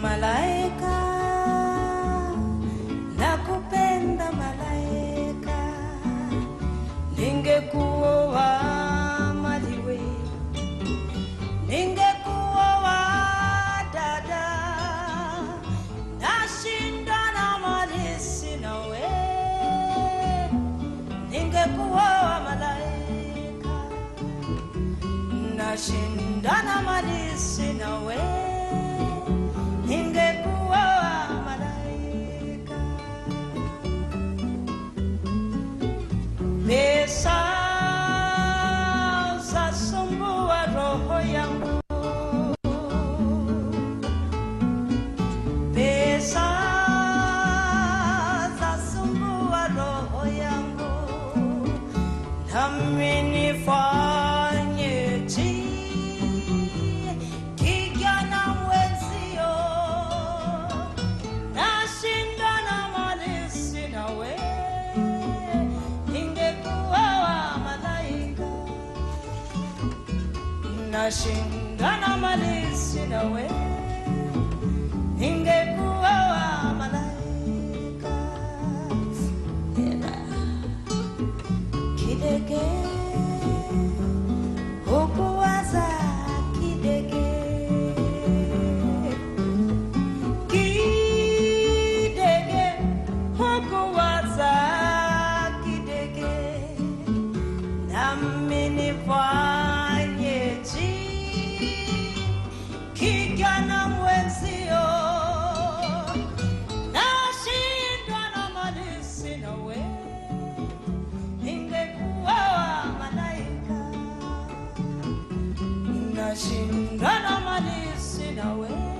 malaika nakupenda malaika ningekuoa maliwe ningekuoa dada nashindana malisi nawe ningekuoa malaika nashindana malisi nawe ningekuoa malaika pesa zasumbua roho yangu pesa zasumbua roho yangu nami nifanyeje kijana mwenzio nashindana malisi nawe ningekuwa malaika nashindana malisi nawe ningekuwa malaika Ela kidege hukuwaza kidege kidege hukuwaza kidege nami nifanyeje kijana mwenzio nashindwa na malisi nawe ningekuwa malaika nashindwa na malisi nawe